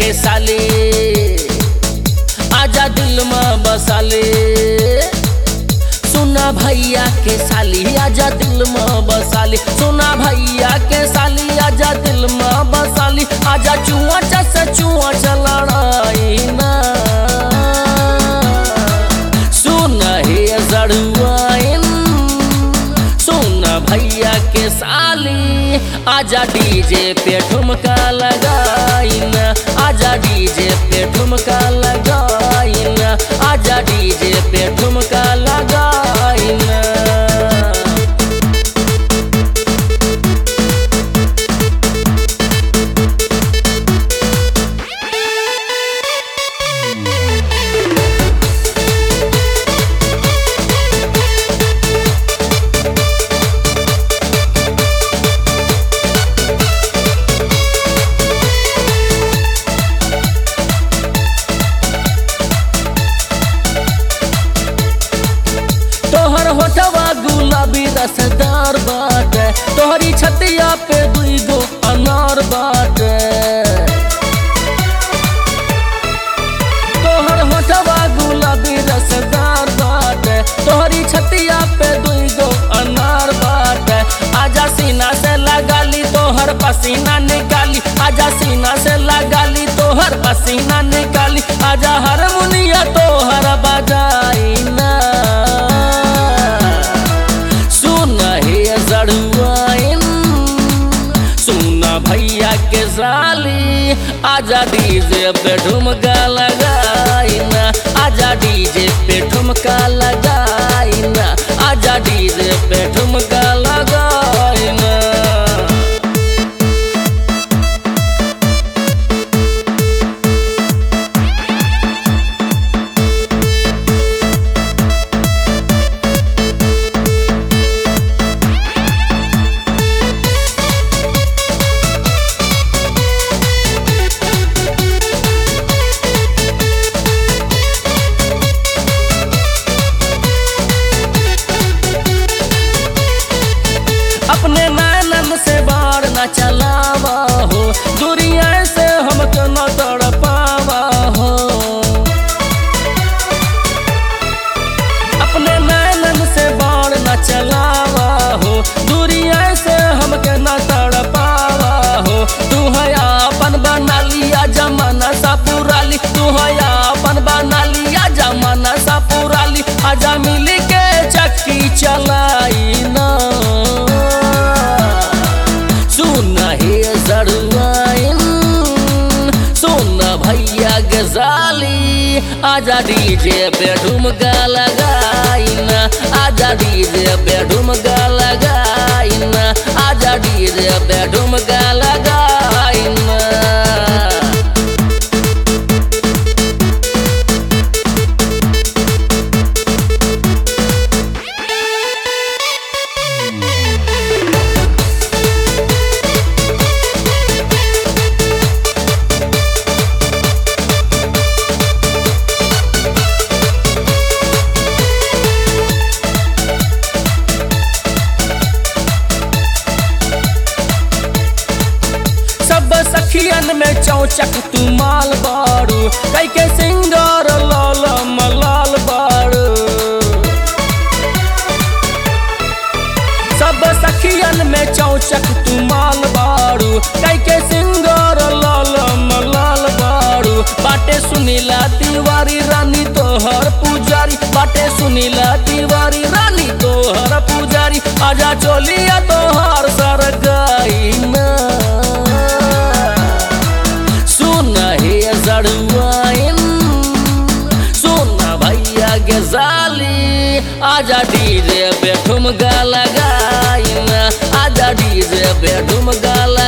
के साली आजा दिल में बसाले सुना भैया के साली आजा दिल में बसाली सुना भैया के साली आजा दिल में बसाली आजा चुआ चस चुआ चलड़ाई ना सुन हे जड़ुआइन सुन भैया के साली आजा डीजे पे ठुमका लगाइन आजा डीजे पे ठुमका लगाइन आजा डीजे पे ठुमका लगाइन तोहर होठवा गुलाबी रसदार बाटे तोहरी छतिया पे दुई गो अनार बाटे तोहर होठवा गुलाबी रसदार बाटे तोहरी छतिया पे दुई गो अनार बाटे आजा सीना से लगाली तोहर पसीना निकाली आजा सीना से लगाली तोहर पसीना निकाली आजा हारमोनिया तोहर बजाई ना सुन हे जड़ुआइन सुन भैया के साली आजा डीजे पे ठुमका लगाइन आजा डीजे पे ठुमका लगाइन आजा डीजे पे ठुमका लगाइन अपने नैनन से बाढ़ न चलावा हो दुनिया से हमको न तड़ पावा हो अपने नैनन से बाढ़ न चलावा हो दुनिया से हमके न तड़ पावा हो तू है अपन बना लिया जमाना सा पुराली तू है अपन बना लिया जमाना सा पुराली आजा मिली के चक्की चलाई ना सुन हे जड़ुआइन सुन भैया गजाली आजा डीजे पे ठुमका लगाइन आजा डीजे पे ठुमका लगाइन आजा डीजे पे ठुमका लगाइन सब सखियन में चौचक तू माल बारू कई के सिंगार लाल मलाल बारू सब सखियन में चौचक तू माल बारू कई के सिंगार लाल मलाल बारू बाटे सुनीला तिवारी रानी तोहर पुजारी बाटे सुनीला तिवारी रानी तोहर पुजारी आजा चोलिया तोहर सर गई ना सुन हे जड़ुआइन सुन भैया के साली आजा डीजे पे ठुमका लगाइन आजा डीजे पे ठुमका